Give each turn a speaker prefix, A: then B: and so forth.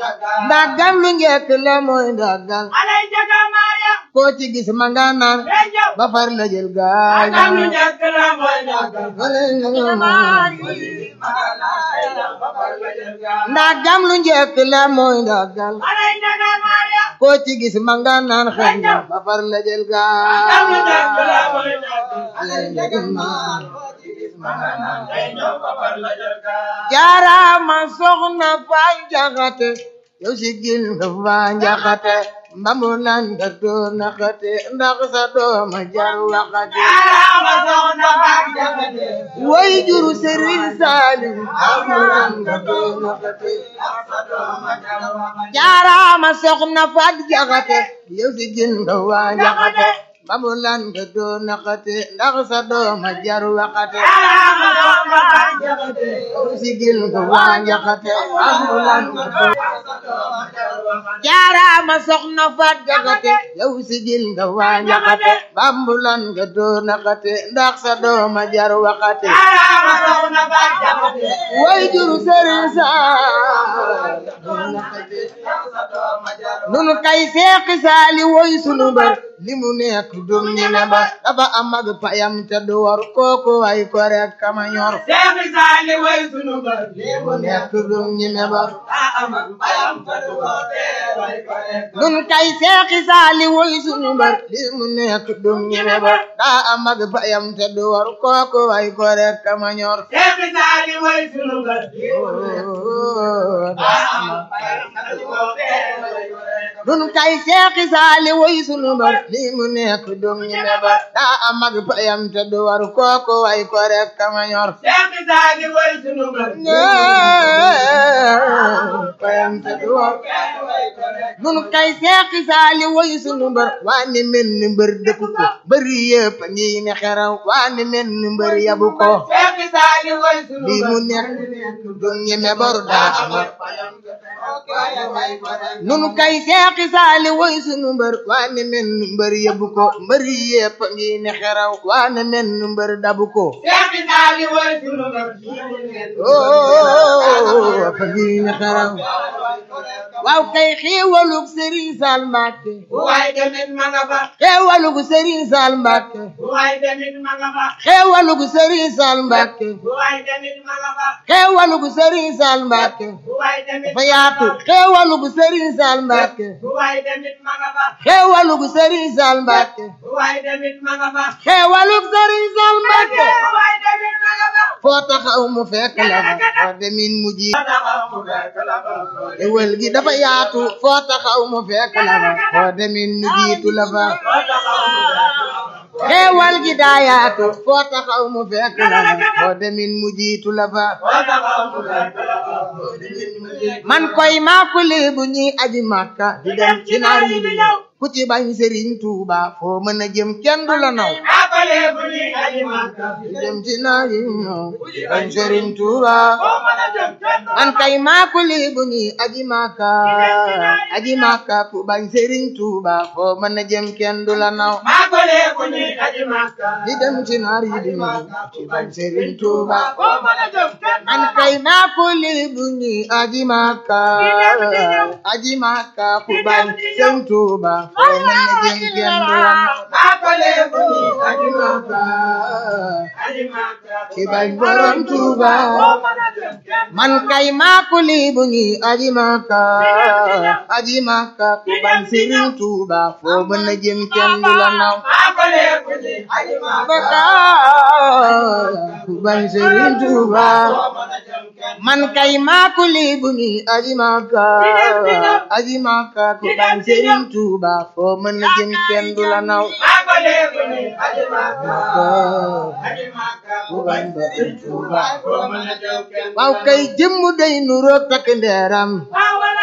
A: ndagam lu njëkk la mooy ndagal
B: alay jaga Maria
A: koo ci gis ma nga naan
B: Rejo
A: ba far la jël gaal
B: Agam lu njëkk la mooy ndagal
A: ndagam lu njëkk la mooy ndagal
B: alay jaga Maria
A: koo ci gis ma nga naan xëy na ba far la jël
B: Agam lu njëkk la
A: gaal
B: mooy ndagal
A: jaaraama soxna Faay Jaxate yow si gil nga Faay Jaxate mbamu nan nga doo naxate ndax sa dooma jar waxate
B: Jaaraama soxna Faat Jaxate
A: way juru Sëriñ Saaliw mbamu nan nga doo naxate jaaraama soxna Faat Jaxate yow si gil nga Faay Jaxate mbamu nan nga doo naxate ndax sa dooma jar waxate
B: Jaaraama soxna Faat Jaxate
A: yow si gil nga Faay Jaxate mbamu nan nga doo jaaraama soxna faat jaxate yow sigil nga waa njaxate bambulan nga doo naxate ndax sa dooma jar waxate
B: Jaaraama soxna Faat Jaxate
A: way juru sëriñ saal doo naxate nunu kay seexi saali woy sunu bar li mu nekk dum ñi ne ba dafa am ak payam te du war kooku way ko rek kama ñor
B: Seexi Saali way sunu bër
A: mu nekk dum ñi ne ba
B: daa am ak bayam fa du ko way ko rek
A: nun kay seexi saali woy sunu mbar li mu nekk dum ñeme ba daa am ak bayam te du war kooku way ko rek kama ñor
B: Seexi Saali way sunu bër daa am ak bayam fa du ko way ko rek
A: nun kay seexi saali woy sunu mbar li mu nekk dum ñeme ba daa am ak bayam te du war kooku way ko rek kama ñor
B: Seexi Saali way sunu bër
A: bayam te du war
B: way ko rek
A: nun kay seexi saali woy sunu mbër waa ni mel ni mbër dëkku ko mbëri yëpp a ngi ne xeraw waa ni mel ni mbër yabu ko
B: Seexi Saali way sunu
A: lii mu nekk du ñeme bor daa amal nun kay seexi saali woy sunu mbër waa ni mel ni mbër yabu ko mbëri yëpp a ngi ne xeraw waa ni mel ni mbër dabu ko
B: Seexi Saali way sunu bër
A: oo fa ngi ne xeraw waaw kay xéewalug Sëriñ Saal Mbàkke
B: bu waay demit ma nga fa
A: xéewalug Sëriñ Saal Mbàkke
B: bu waay demit ma nga fa
A: xéewalug Sëriñ Saal Mbàkke
B: bu waay demit ma nga fa
A: xéewalug Sëriñ Saal Mbàkke
B: bu waay demit
A: dafa yaatu xéewalug Sëriñ Saal Mbàkke
B: bu waay demit ma nga fa
A: xéewalug Sëriñ Saal Mbàkke
B: bu waay demit ma nga fa
A: xéewalug Sëriñ Saal Mbàkke
B: bu waay demit ma nga fa
A: foo taxaw mu fekk la fa foo demin mu ji xéewal gi dafa yaatu foo taxaw mu fekk la fa foo demin mu jiitu la fa xéewal gi daa yaatu foo taxaw mu fekk la fa foo demin mu jiitu la fa man koy maa ko léebu ñi aji màkka di dem ci naar yi di ñëw ku ci bañ sëriñ tuuba foo mën a jëm kenn du la naw
B: Akale bu ni aji Makka
A: di dem ci naar yi di ñëw ku ci bañ sëriñ tuuba
B: foo mën a jëm kenn du
A: man kay maa ko léebu ñi aji màkka aji màkka ku bañ sëriñ tuuba foo mën a jëm kenn du la naw
B: Akale bu ni aji Makka
A: di dem ci naar yi di ñëw ku ci bañ sëriñ tuuba
B: foo mën a jëm kenn du
A: man kay maa ko léebu ñi aji màkka aji màkka ku bañ sëriñ tuuba foo mën a jëm kenn du la naw
B: Akale bu ni aji
A: Maka,
B: aji Makka
A: ci bañ borom Tuuba
B: foo mën a jëm kenn
A: man kay maako lii bu ñi aji Maka aji Maka ku bañ Sëriñ Tuuba foo mën a jëm kenn du la naw
B: Akale bu ni aji Makka
A: Maka ku bañ Sëriñ Tuuba
B: foo mën a jëm kenn
A: man kay maako lii bu ñi aji Maka aji Maka ku bañ Sëriñ Tuuba foo mën a jëm kenn du la naw
B: Akale bu ni aji Makka
A: Maka
B: aji Makka
A: ku bañ Sëriñ Tuuba
B: foo mën a jëm kenn
A: waaw kay jëmm day nuroog takk ndeeram